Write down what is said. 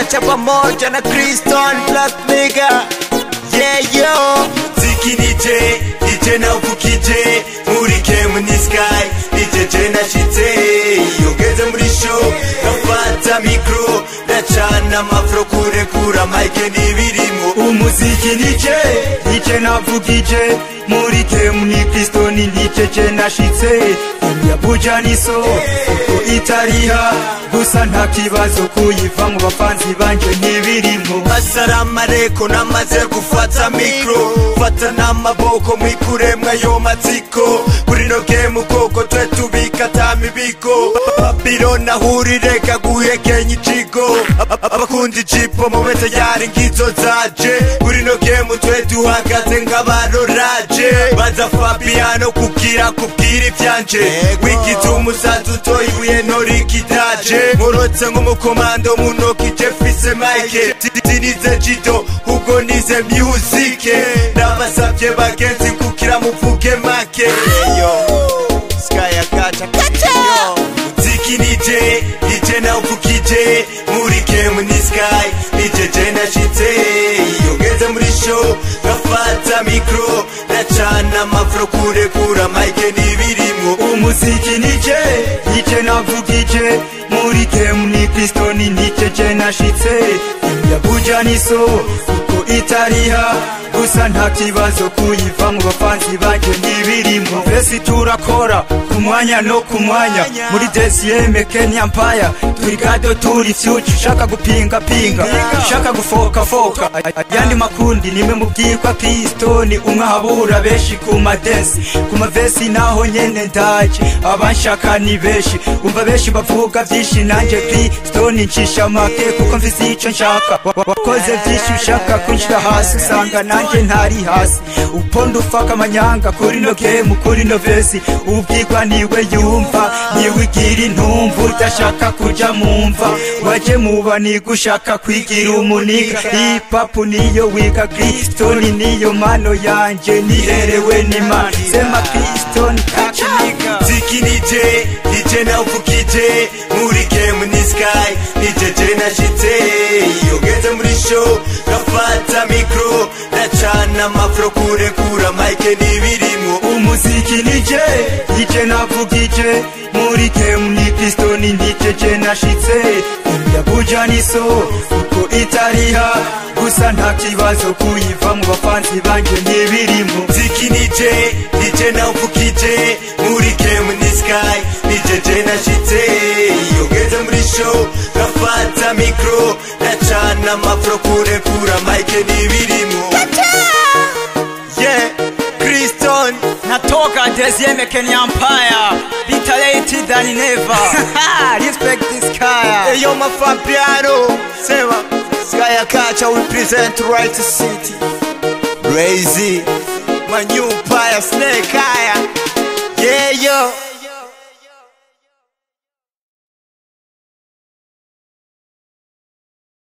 kacha pamoja na Kriston Black Nigga Yeah yo Ziki nije, nije na uvukije Muri kemu ni sky, nije je nashitse Yongeze muri show, gafata mikro Ndacana amafro kurekura mike n'ibirimo umuziki nije nije navugije muri kemu ni kristoni nije je nashitse yabuja niso uko itariha gusa nta kibazo kuyiva mu bafanzi banje ntibirimo Assalamu alaikum namaze gufata mikro Fata n'amaboko mwikuremwe ayo matsiko Kuri no game ukoko twe tubika ta mibiko Babylon ahurireka guhekenya ikigo Ab- Abakunda ijipo mube tayari ngizo zaje Kuri no game twe duhagaze nk'abaroraje Baza Fabiano kugira kubwira ivyanje Wigize umusazi utoye ibuye ntorikitaje Nkorotse nk'umukomando mu ntoki je fise mike Zinize jido ubwo nize music Nabasavye bagenzi kugira muvuge make Yo Sky akacha Yo Ziki nije, nije na uvukije Muri kemu ni sky, nije je nashitse Yongeze muri show, gafata mikro Ndacana amafro kurekura mike n'ibirimo umuziki nije nije navugije muri kemu ni kristoni nije je nashitse yabuja niso uko itariha gusa nta kibazo kuyiva mu bafanzi banje ntibirimo mbese turakora ku mwanya no ku mwanya muri desiyeme kenya mpaya turi gado turi fyuci ushaka gupinga pinga ushaka gufoka foka ayandi makundi nimwe mubwirwa kristoni umwe ahabura benshi ku madensi ku mavesi naho nyene ndaje abanshaka ni benshi umva benshi bavuga vyinshi nanje kristoni ncisha make kuko mfise ico nshaka Wa- wa- wakoze vyinshi ushaka kunshira hasi usanga nanje ntari hasi uponda ufaka amanyanga kuri no gemu kuri no vesi ubwirwa niwe yumva niwe igira intumva udashaka kuja mumva waje muba nigushaka kwigira umuniga hipapu niyo wiga kristoni niyo mano yanje niherewe n'imana sema kristoni kachiniga Ziki nije, nije na uvukije Muri kemu ni sky, nije je nashitse Yongeze muri show, gafata mikro Ndacana amafro kurekura mike n'ibirimo umuziki nije nije navugije muri kemu ni kristoni nije je nashitse yabuja niso uko itariha gusa nta kibazo kuyiva mu bafanzi banje ntibirimo Ziki nije, nije na uvukije Muri kemu ni sky, nije je nashitse Yongeze muri show, gafata mikro Ndacana amafro kurekura mike n'ibirimo Yeah Kriston natoka deuxième Kenya Empire better late than never respect this kaya Hey yo my Fabiano Sema Sky akacha we present right city Crazy My new empire snake aya Yeah yo